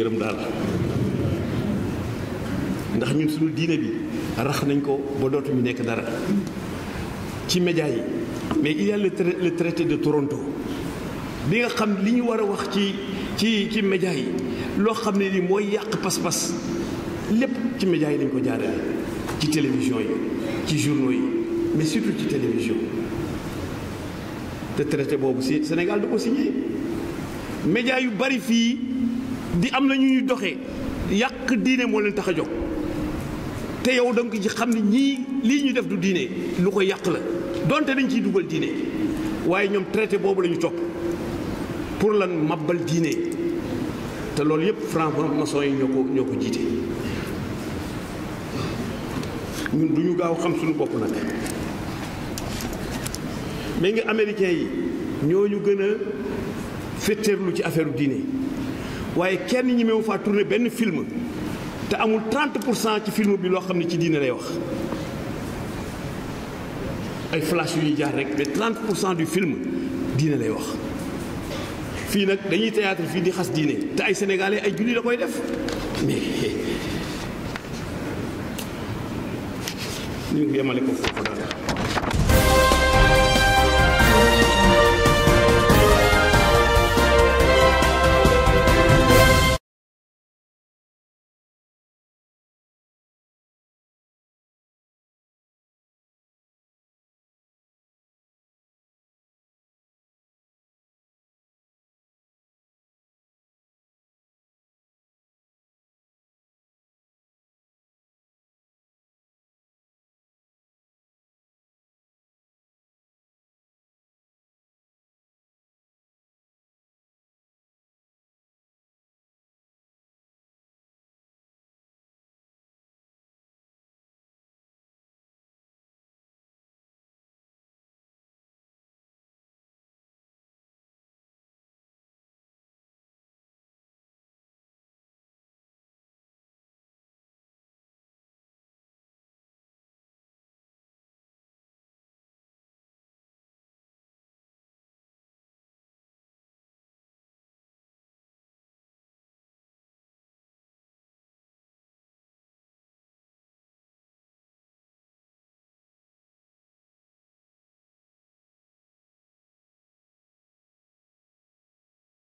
yërëm daal ndax ñun suñu diine bi rax nañ ko ba dootuñu nekk dara ci média yi mais il y a le le traité de Toronto bi nga xam li ñu war a wax ci ci ci média yi loo xam ne ni mooy yàq pas-pas lépp ci média yi lañ ko jaarale ci télévision yi ci journaux yi mais surtout ci télévision te traité boobu si Sénégal du ko signé média yu bari fii di am na ñu ñuy doxee yàq diine moo leen tax a jóg te yow da nga ci xam ne ñii lii ñu def du diine lu ko yàq la donte dañ ciy dugal diine waaye ñoom traité boobu la ñu topp pour lan mabbal diine te loolu yëpp franc-maçon yi ñoo ko ñoo ko jiite ñun du ñu gaaw xam suñu bopp nag mais nga américains yi ñoo ñu gën a fétteerlu ci affaire diine waaye kenn ñi mewu faa tourné benn film te amul 30 pour cent ci film bi loo xam ne ci diine lay wax ay flash yu ñuy jaar rek mais 30 pour cent du film diine lay wax fii nag dañuy théâtre fii di xas diine te ay sénégalais ay julli la koy def mais ñu ngi yemale ko foofu daal